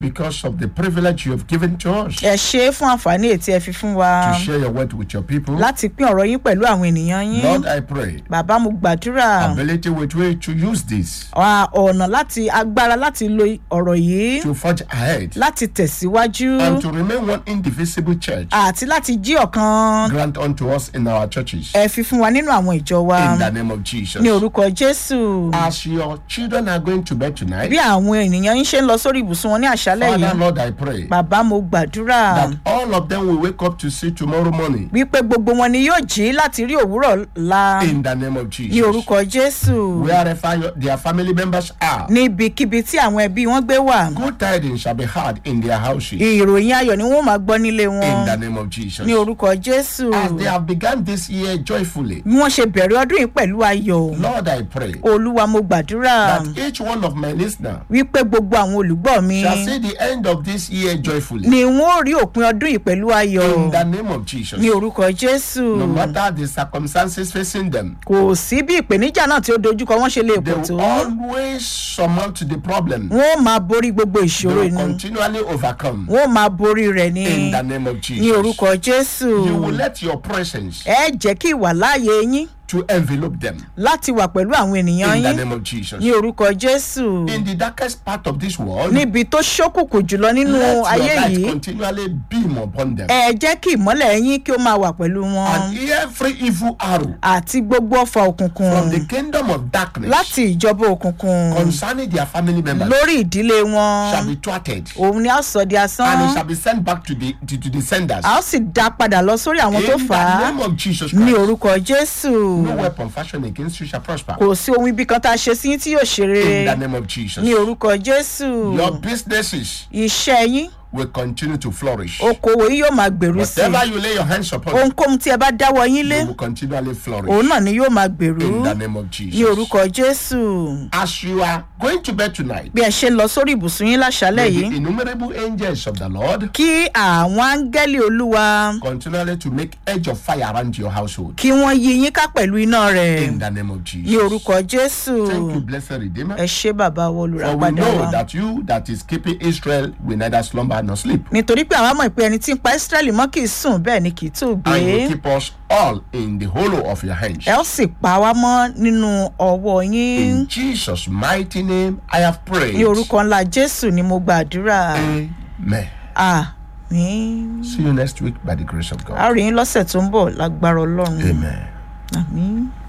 because of the privilege you have given to us ẹ ṣe é fún àǹfààní ètí ẹ fi fún wa to share your word with your people. láti pín ọ̀rọ̀ yín pẹ̀lú àwọn ènìyàn yín Lord, I pray bàbá mo gbàdúrà ability with which to use this wa ọ̀nà láti agbára láti lo ọ̀rọ̀ yìí to forge ahead láti tẹ̀síwájú and to remain one indivisible church àti láti jí ọ̀kan grant unto us in our churches ẹ fi fún wa nínú àwọn ìjọ wa in the name of Jesus. ní orúkọ jésù As your children are going to bed tonight, bí àwọn ènìyàn yín ṣe ń lọ sórí ibùsùn wọn ní àṣálẹ̀ Father, yìí Lord, I pray bàbá mo gbàdúrà that all of them will wake up to see tomorrow morning wípé gbogbo wọn ni yóò jí láti rí òwúrọ̀ la in the name of ní Jesus. orúkọ jésù Wherever your, their family members are, níbikíbi tí àwọn ẹbí wọn gbé wà good tidings shall be heard in their houses ìròyìn ayọ̀ ni wọ́n máa gbọ́ nílé in wọn the name of Jesus. ní orúkọ jésù As they have begun this year joyfully, bí wọ́n ṣe bẹ̀rẹ̀ ọdún yìí pẹ̀lú ayọ̀ Lord, I pray olúwa mo gbàdúrà that each one of my listeners wípé gbogbo àwọn olùgbọ́ mi shall see the end of this year joyfully ni wọ́n ó rí òpin ọdún yìí pẹ̀lú ayọ̀ in the name of Jesus. ní orúkọ jésù No matter the circumstances facing them, kò sí bí ìpèníjà náà tí ó dojúkọ wọn ṣe lè they pọ̀ tó will always surmount the problem. wọn ó máa borí gbogbo They ìṣòro will ni continually overcome wọn ó máa borí rẹ̀ ní in the name of ní Jesus. orúkọ jésù You will let your presence ẹ jẹ́ kí ìwà láàyè yín to envelope them láti wà pẹ̀lú àwọn ènìyàn in the yín name of Jesus. ní orúkọ jésù In the darkest part of this world, níbi tó ṣókùnkùn jùlọ nínú let your ayé light yìí continually beam upon them. ẹ jẹ́ kí ìmọ́lẹ̀ yín kí ó máa wà pẹ̀lú wọn And every evil arrow àti gbogbo ọfà òkùnkùn from the kingdom of darkness láti ìjọba òkùnkùn concerning their family members lórí ìdílé shall wọn be thwarted òun ni a ó sọ di and it asán shall be sent back to the to, to the senders. a ó sì dá padà lọ sórí àwọn tó In fà á the name of Jesus ní Christ, orúkọ jésù no weapon fashioned against you shall prosper. kò sí ohun ibi kan tá a ṣe sí yín tí yóò ṣe In rere the name of Jesus, ní orúkọ jésù your businesses iṣẹ́ yín will continue to flourish. okòwò yín yóò máa gbèrú sí Whatever you lay your hands upon, ohunkóhun tí ẹ bá dáwọ́ yín lé they will continually flourish. òun náà ni yóò máa gbèrú In the name of ní Jesus. orúkọ jésù As you are going to bed tonight, bí ẹ ṣe ń lọ sórí ibùsùn yín láṣálẹ̀ may yìí the innumerable angels of the Lord kí àwọn áńgẹ́lì olúwa continually to make edge of fire around your household. kí wọ́n yí yín ká pẹ̀lú iná rẹ̀ In the name of ní Jesus. orúkọ jésù Thank you, blessed Redeemer. ẹ ṣé bàbá wo For we olùràpadà know wa that you that is keeping Israel will neither slumber nor sleep. nítorí pé àwa mọ̀ pé ẹni tí ń pa ísírẹ́lì mọ́ kì í sùn bẹ́ẹ̀ ni kì í tó gbé And you keep us all in the hollow of your hands. ẹ ó sì pa wá mọ́ nínú ọwọ́ yín In Jesus' mighty name, I have prayed. ní orúkọ ńlá jésù ni mo gbàdúrà Amen. àmín See you next week by the grace of a God. rí yín lọ́sẹ̀ tó ń bọ̀ lágbára ọlọ́run Amen. àmín.